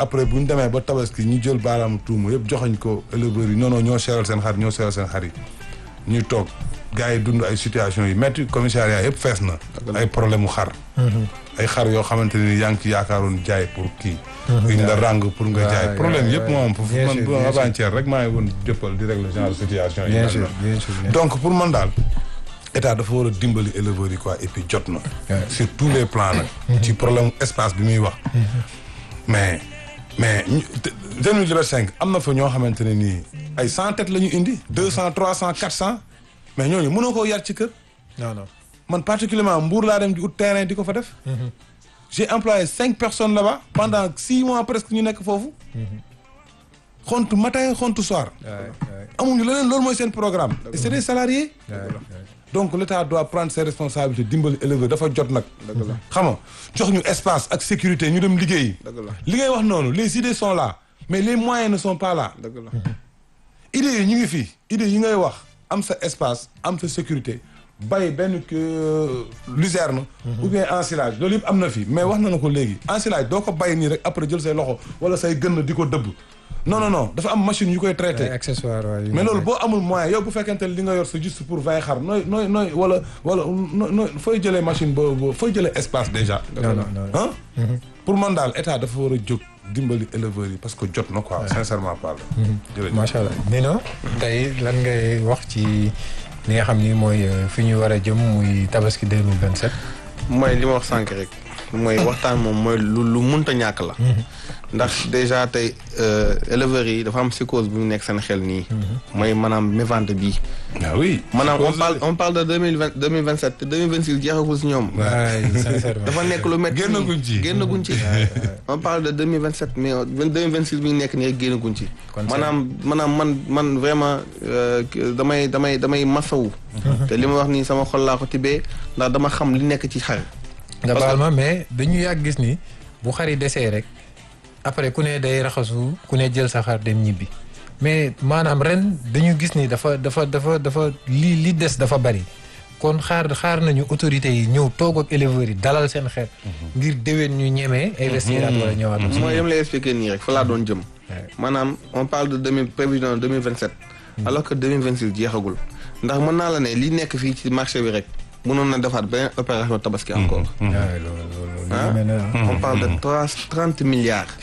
après bu ñu demee ba tabaski ñu jël baaraamu tuuma yëpp joxañ ko éleveurs yi non non ñoo seeral seen xar ñoo seeral seen xar yi ñuy toog gars yi dund ay situation yi métti commissariat yëpp fees na ay problème mu xar ay xar yoo xamante ni yaa ngi ci yaakaaroon jaay pour kii ñu la ràng pour nga jaay waay, problème waay, yëpp waay. moom foofu Bien man sûr, bu bien sûr. avant-hier rek maa ngi woon jëppal di régler genre situation yi bien mel sûr noonu. bien sûr bien sûr. donc pour man daal état dafa war a dimbali éleveurs yi quoi et puis jot na Ouais. sur tous les plans nag ci problème espace bi muy wax mais mais ñu deux mille vingt cinq am na fa ñoo xamante ne nii ay cent têtes la ñu indi deux cent trois cent quatre cent mais ñooñu mënoo koo yar ci kër non non. man particulièrement Mbour laa dem di ut terrain di ko fa def j'ai employé cinq personnes là-bas pendant six mois presque ñu nekk foofu xontu matin xontu soir waay waay amuñu leneen loolu mooy seen programme et c'est des salariés waay waay. donc l'État doit prendre ses responsabilités dimbali éleveur dafa jot nag dëgg la xam nga jox ñu espace ak sécurité ñu dem liggéeyi dëgg la li ngay wax noonu les idées sont là mais les moyens ne sont pas là dëgg la idées yi ñu ngi fii idées yi ngay wax am sa espace am sa sécurité bay benn que luzerne ou bien ensilage loolu yëpp am na fi mais wax na na ko léegi ensilage doo ko bay nii rek après jël say loxo wala say gën di ko dëbb non non non dafa am machine yu koy traité ay accessoires waay. mais loolu boo amul moyen yow bu fekkente ne li nga yor c'est juste pour vingt xar nooy nooy nooy wala wala nooy nooy fooy jëlee machine boobu fooy jëlee espace déjà non non non. ah pour man daal état dafa war a jóg dimbali éleveurs yi parce que jot na quoi sincèrement parler jërëjëf macha allah Nino tey lan ngay wax ci li nga xam ni mooy euh, fi ñu war a jëm muy tabaski 2027. mooy li ma wax sànq rek mooy waxtaan moom mooy lu lu munta ñàkk la ndax déjà tey euh, éleveurs yi dafa am psychose bu ñu nekk seen xel nii mooy maanaam mévente bii ah oui maanaam on parle on parle de deux mille vingt deux mille vingt sept te deux mille vingt six jeexagul si ñoom waay sincèrement. dafa nekk lu métti Génnaguñ ci. génnaguñ ci on parle de deux mille vingt sept mais deux mille vingt six bi ñu nekk nii rek génnaguñ ci Kon maanaam maanaam man man vraiment euh, damay damay damay masawu te li ma wax nii sama xol laa ko tibbee ndax dama xam li nekk ci xar nga parce baal ma mais dañu yàgg gis ni bu xar yi desee rek après ku ne day raxasu ku ne jël sa xar dem ñibbi mais maanaam ren dañu gis ni dafa dafa dafa dafa li li des dafa bari kon xaar xaar nañu autorités yi ñëw toog ak éleveurs yi dalal seen xel ngir déwén ñu ñemee investir at wala ñëwaat aussi. mooy yam lay expliquer nii rek fa laa doon jëm maanaam on parle de deux mille prévision deux mille vingt sept alors que deux mille vingt six jeexagul ndax mën naa la ne li nekk fii ci marché bi rek mënoon na defaat beneen opération tabaski encore waaw loolu loolu ah loolu mel na on parle de trois trente milliards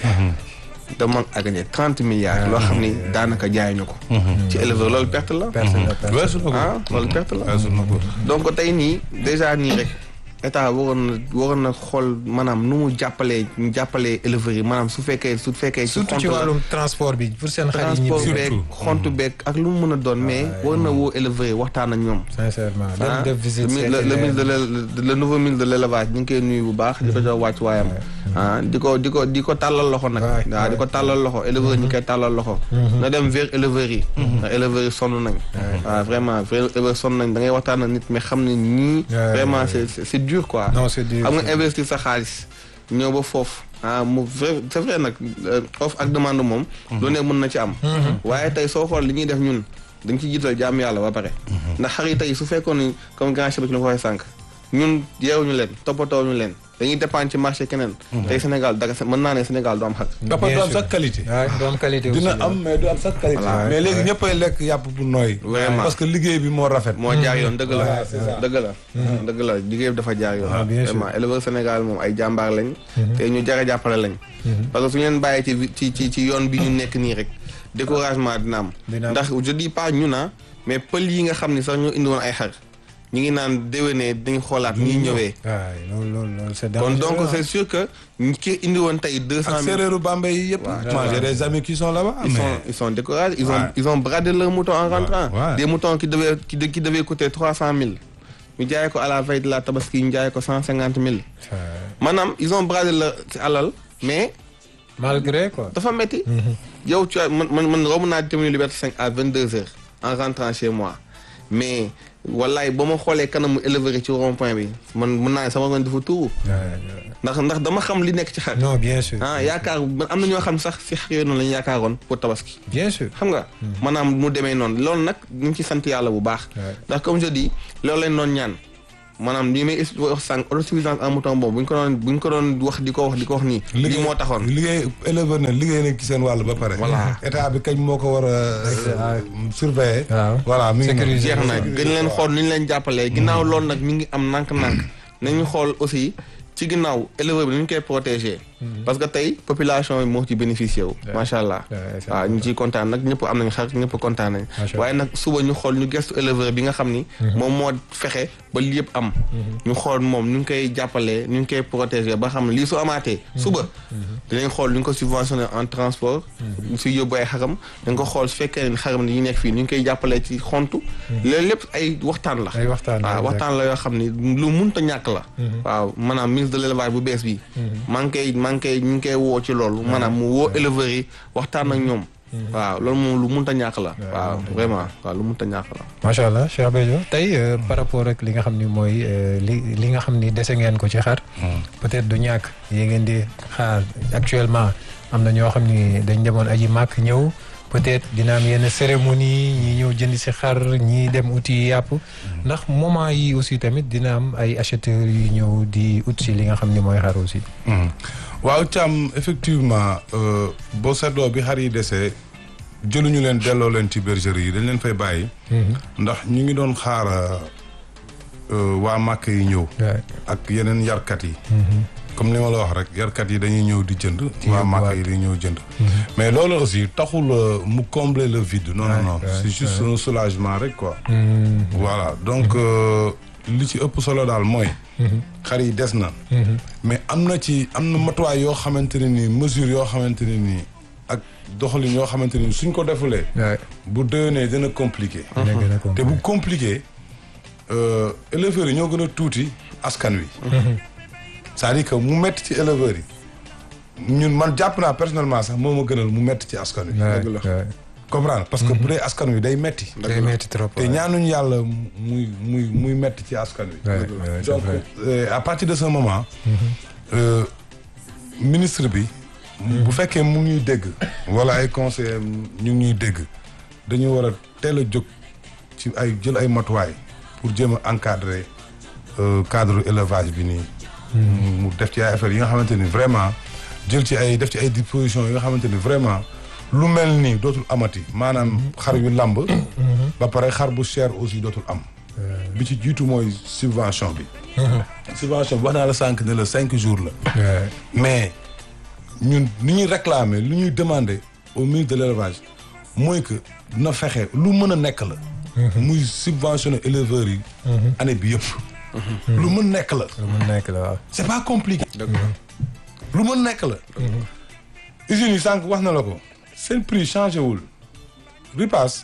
de manque à gagner trente milliards loo xam ni daanaka jaayuñu ko ci éleveur loolu perte la perte la perte. weesu na ko ah loolu perte la weesu na ko donc tey nii déjà nii rek état waroon na waroon na xool maanaam nu mu jàppalee ñu jàppalee éleveurs yi maanaam su fekkee su fekkee ci surtout ci xont la wàllum transport bi pour seen xar yi transport ñibbi. beeg xontu beeg ak lu mu mën a doon mais war na woo éleveurs yi waxtaan ak ñoom sincèrement ah dem def visite le seeti le le leen. ministre de l' le nouveau ministre de l' élevage ñu ngi koy nuyu bu baax di ko jox wàcc waayam ah di ko di ko di ko tàllal loxo nag waay, waaw di ko tàllal loxo éleveurs yi ñu koy tàllal loxo na dem vers éleveurs yi ndax éleveurs yi sonn nañ waaw vraiment vrai éleveurs sonn nañ da ngay waxtaan ak nit mais xam ne ñii waay, vraiment waay. c'est c'est dur quoi non c'est dur xam nga investir sa xaalis ñëw ba foofu ah mu vrai c'est vrai nag euh, offre ak demande moom lu ne mën na ci am waaye tey soo xool li ñuy def ñun dañ ci jiital jàmm yàlla ba pare ndax xar yi tey su fekkoon ni comme grand chef bi ñu ko waxee sànq ñun yeewuñu leen toppatoowuñu leen dañuy dépendre ci marché keneen tey Sénégal daga mën naa ne Sénégal du am xar dafa Bien du am sûr. sax qualité waaw du am qualité aussi dina la. am mais du am sax qualité Voilà. mais léegi ñëppay lekk yàpp bu nooy Vraiment. parce que liggéey bi moo rafet moo jaar yoon dëgg la Ouais, c'est ça. dëgg la dëgg la liggéey bi dafa jaar yoon Ah, bien sûr. vraiment éleveur Sénégal moom ay jàmbaar lañ te ñu jar a jàppale lañ parce que su ñu leen bàyyee ci vi- ci ci ci yoon bi ñu nekk nii rek découragement dina am Dina am. ndax je dis pas ñu na mais pël yi nga xam ni sax ñoo indi woon ay xar ñu ngi naan déwénee dañu xoolaat ñuy ñëwee waay loolu loolu loolu c'est kon dangereux, donc ah. c'est sûr que ñi ki indi woon tey deux cent ak mille séeréeru Bambey yi yëpp moi j'ai des amis qui sont là-bas ils sont mais ils sont découragés ils ont Ouais. ils ont bradé leurs moutons en rentrant ouais. des moutons qui devaient qui, de- qui devaient coûter trois cent mille ñu jaayee ko à la veille de la tabaski ñu jaayee ko cent cinquante mille Waay. maanaam ils ont bradé leur ci alal mais malgré quoi. dafa metti yow tu as man man man romb naa terminer Liberté 5 à vingt deux heures en rentrant chez moi mais wallaay ba ma xoolee kanamu éleveur yi ci rond point bi man mën naa ne sama ngoon dafa tuuru waay, waay. ndax ndax dama xam li nekk ci xar non bien sûr. ah yaakaar man am na ñoo xam sax si xar yooyu noonu la ñu yaakaaroon pour tabaski bien sûr. xam nga maanaam mu demee noonu loolu nag ñu ngi ci sant yàlla bu baax Ouais. ndax comme je dis loolu lañ doon ñaan maanaam li may wax sànq autosuffisance en mouton boobu bu ñu ko doon bu ñu ko doon wax di ko wax di ko wax nii. lii moo taxoon liggéey éleveur na liggéey nañ ci seen wàll ba pare. Voilà. état bi kañ moo ko war a surveiller. waaw. voilà mi ngi noonu. jeex na gën leen xool nu ñu leen jàppalee ginnaaw loolu nag mi ngi am nànk-nànk nañu xool aussi ci ginnaaw éleveur bi nu ñu koy protéger parce que tey population bi moo ci bénéficié wu macha allah Ouais, c'est waaw ñu ciy kontaan nag ñëpp am nañ xar ñëpp kontaan nañ Macha Allah. waaye nag suba ñu xool ñu gestu éleveur bi nga xam ni moom moo fexe ba lii yëpp am ñu xool moom ñu ngi koy jàppalee ñu ngi koy protéger ba xam ne lii su amaatee suba dinañ xool ñu ngi ko subventionné en transport su yóbbu ay xaram dañ ko xool su fekkee ne xaram ni ñu nekk fii ñu ngi koy jàppalee ci xontu loolu lépp ay waxtaan la ay waxtaan la, waaw waxtaan la yoo xam ni lu munta ñàkk la waaw maanaam ministre de l'élevage bu bees bi maa ngi koy maa ngi koy ñu ngi koy woo ci loolu maanaam mu woo éleveurs yi waxtaan ak ñoom waaw loolu moom lu munta ñàkk la waaw vraiment waaw lu munta ñàkk la macha allah Cheikh Béthio tey euh, par rapport ak li nga xam ni mooy euh, li li nga xam ni dese ngeen ko ci xar. peut-être du ñàkk yi ngeen di xaar actuellement am na ñoo xam ni dañ demoon aji màkk ñëw peut-être dina am yenn cérémonie ñi ñëw jënd si xar ñi dem uti yàpp ndax moment yi aussi tamit dina am ay acheteurs yu ñëw di ut si li nga xam ni mooy xar aussi. Mhm. waaw Thiam effectivement euh, boo seetloo bi xar yi desee jëluñu leen delloo leen ci bergerie yi dañ leen fay bàyyi. ndax ñu ngi doon xaar euh, waa màkk yi ñëw. Ouais. ak yeneen yarkat yi. comme li ma la wax rek yarkat yi dañuy ñëw di jënd. waa màkk yi dañuy ñëw jënd. mais loolu aussi taxul euh, mu combler le vide. non non non ouais, c'est juste un soulagement rek quoi. voilà donc euh, li ci ëpp solo daal mooy. xar yi des na. mais am na ci am na matuwaay yoo xamante ne nii mesure yoo xamante ne nii ak doxalin yoo xamante ne nii suñ ko defulee. Ouais. bu déwénee dina compliqué. dina gën a te compliqué. bu compliqué euh, éleveurs yi ñoo gën a tuuti askan wi. c'est-à-dire que mu metti ci éleveurs yi ñun man jàpp naa personnellement sax moo ma gënal mu metti ci askan wi. Ouais, dëgg la. ouais. comprendre parce que bu dee askan wi day metti day metti trop. te ñaanuñu yàlla muy muy muy metti ci askan wi. Ouais, ouais, c'est donc vrai. euh, à partir de ce moment. euh, ministre bi. bu fekkee mu ngi ñuy dégg. wala ay conseillers ñu ngi ñuy dégg dañu war a teel a jóg ci ay jël ay matuwaay pour jéem a encadrer euh, cadre élevage bi nii. mu def ci ay affaires yi nga xamante ni vraiment jël ci ay def ci ay dispositions yi nga xamante ni vraiment lu mel nii dootul amati maanaam xar yu lamb. ba pare xar bu cher aussi dootul am. bi ci jiitu mooy subvention bi. subvention bi wax naa la sànq ne la cinq jours la. Ouais. mais ñun ni ñuy réclamer lu ñuy demander au ministre de l'élevage mooy que na fexe lu mën a nekk la. muy subventionner éleveurs yi. année bi yëpp. lu mën nekk la. lu mu nekk la waaw. c'est pas compliqué. lu mën nekk la. usines yi sànq wax na la ko. seen prix changé wul. ripaas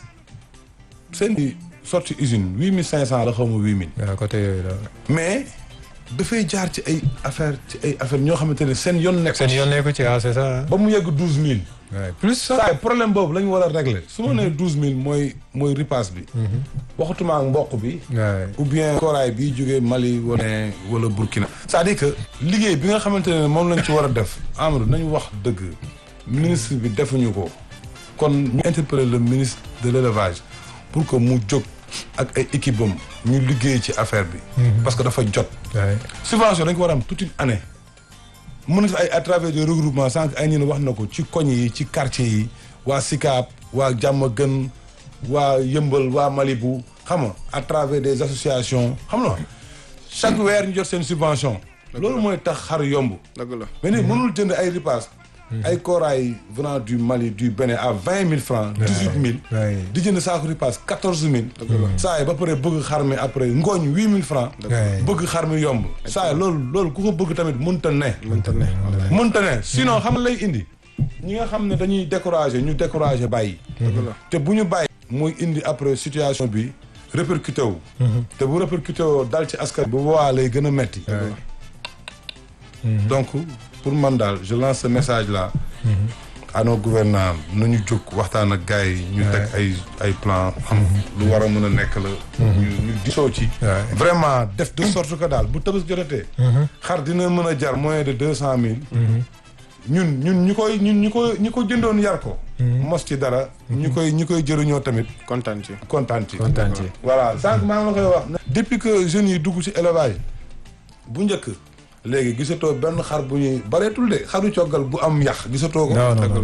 seen i sorti usine huit mille cinq cent la xaw ma huit mille. waaw côté yooyu la. mais dafay jaar ci ay affaire ci ay affaire ñoo xamante ne seen yoon nekk. seen yoon nekku ci ah c'est ça. ba mu yegg douze mille. Ouais. plus ça. saa problème boobu la ñu war a régler su ma nee douze mille mooy mooy ripaas bi. waxatuma ak mboq bi. Ouais. ou bien koraay bi jógee Mali wala wala Burkina. c'est-à-dire que liggéey bi nga xamante ne moom lañ ci war a def Amadou nañu wax dëgg ministre bi defuñu ko kon ñu interpeller le ministre de l'élevage pour que mu jóg ak ay équipe am ñu liggéey ci affaire bi. parce que dafa jot. Ouais. subvention dañ ko war a am toute une année mën na fi ay à travers des regroupements sànq ay ñun wax na ko ci koñ yi ci quartier yi waa Sicap waa Diamaguène waa Yëmbal waa Malibu xam nga à travers des associations xam nga chaque weer ñu jot seen subvention loolu mooy tax xar yomb dëgg la mais ni mënul jënd ay ripaas ay koraay venant du Mali du Bénin à vingt mille francs dix huit mille Ouais. di jënd saako ripaas quatorze mille saa yi ba pare bëgg xar mi après ngooñ huit mille francs Ouais. bëgg xar mi yomb saa yi loolu loolu ku ko bëgg tamit mënta ne mënta ne mënta ne sinon xam nga lay indi ñi nga xam ne dañuy décourager ñu décourager bàyyi te bu ñu bàyyi mooy indi après situation bi répercuté wu te bu répercuté woo dal ci askan bu boobaa lay gën a metti donc pour man daal je lance ce message là à nos gouvernants nañu jóg waxtaan ak gars yi ñu teg ay ay plan xam lu war a mën a nekk la ñu ñu disoo ci Ouais. vraiment def de sorte que daal bu tëbës jotatee xar dina mën a jar moins de deux cent mille ñun ñun ñi koy ñun ñi ko ñi ko jëndoon yar ko mos ci dara ñi koy ñi koy jëriñoo tamit kontaan ci. kontaan ci kontaan ci. voilà sànq maa ngi la koy wax depuis que jeunes yi dugg ci élevage bu njëkk léegi gisatoo benn xar bu ñuy bareetul de xaru coggal bu am yax gisatoo ko non non non